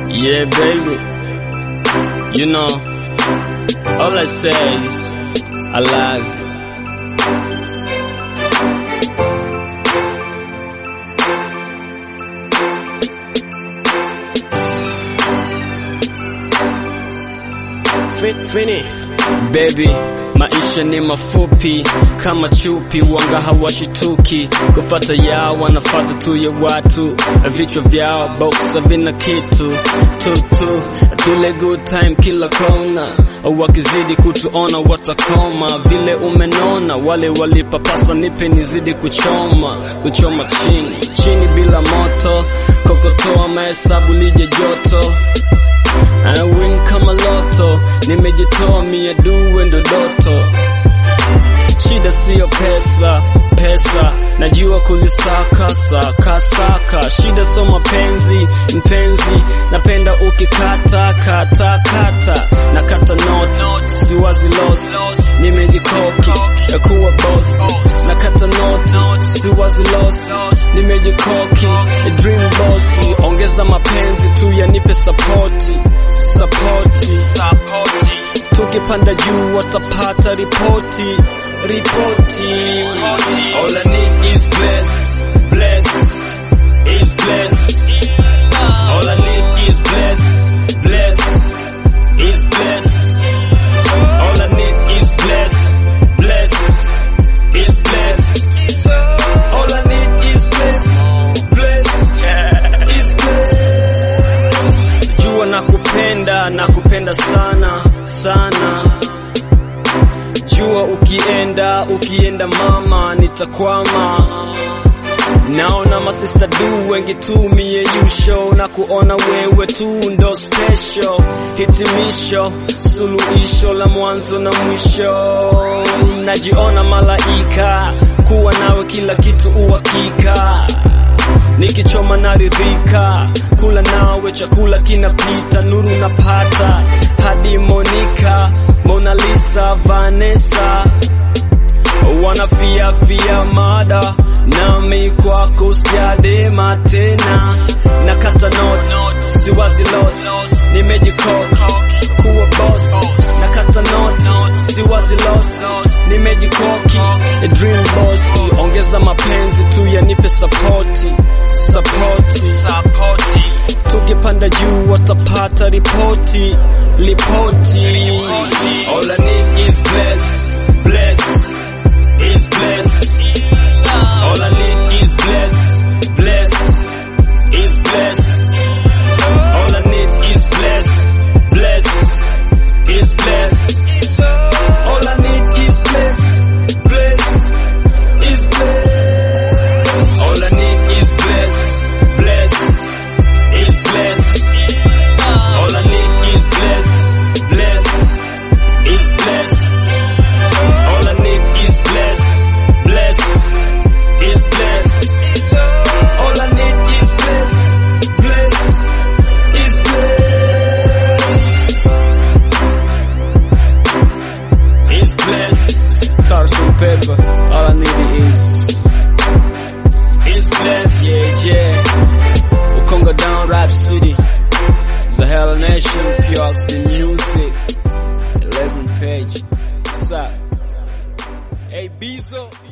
Yeah, baby. You know, all I say is, I love you. Fini. Baby, maisha ni mafupi kama chupi, wanga hawashituki kufata yao, wanafata tu ya watu, vichwa vyao boxa vina kitu tutu, tule good time kila kona, wakizidi kutuona watakoma, vile umenona, wale walipapasa nipe nizidi kuchoma, kuchoma chini chini bila moto, kokotoa mahesabu lije joto I win kama loto, nimejitoa mia duwe ndo doto. Shida siyo pesa, pesa najua kuzisaka saka saka. Shida so mapenzi, mpenzi napenda ukikata kata kata na kata not, siwazi loss, nimejikoki kuwa boss na kata not, siwazi loss, nimejikoki dream boss. Ongeza mapenzi tu yanipe sapoti sapoti sapoti, tukipanda juu watapata ripoti ripoti. All I need is bless bless is bless. All I need is bless bless is bless. All I need is bless bless is bless. All I need is bless bless is bless. Jua nakupenda nakupenda sana sana jua ukienda ukienda mama nitakwama naona masista du wengi tu mie yusho na kuona wewe tu ndo special hitimisho suluhisho la mwanzo na mwisho najiona malaika kuwa nawe kila kitu uhakika nikichoma naridhika kula nawe chakula kinapita nuru napata hadi Monica Mona Lisa Vanessa wanafiafia mada nami kwako sijadema tena na kata not siwazi los nimejikoki kuwa boss na kata not siwazi los nimejikoki a dream boss ongeza mapenzi tu yanipe sapoti sapoti sapoti tukipanda juu watapata ripoti ripoti all I need is bless bless is bless all I need is bless bless is bless all I need is bless bless is bless all I need is bless bless is bless all I need is bless bless is bless all I need is bless bless is bless all I need is bless bless is bless all I need is bless bless is bless is bless Carson Pepper all I need is is bless yeah yeah Ukonga down rap city Zahel Nation Pure the music 11 page What's up Hey Bezo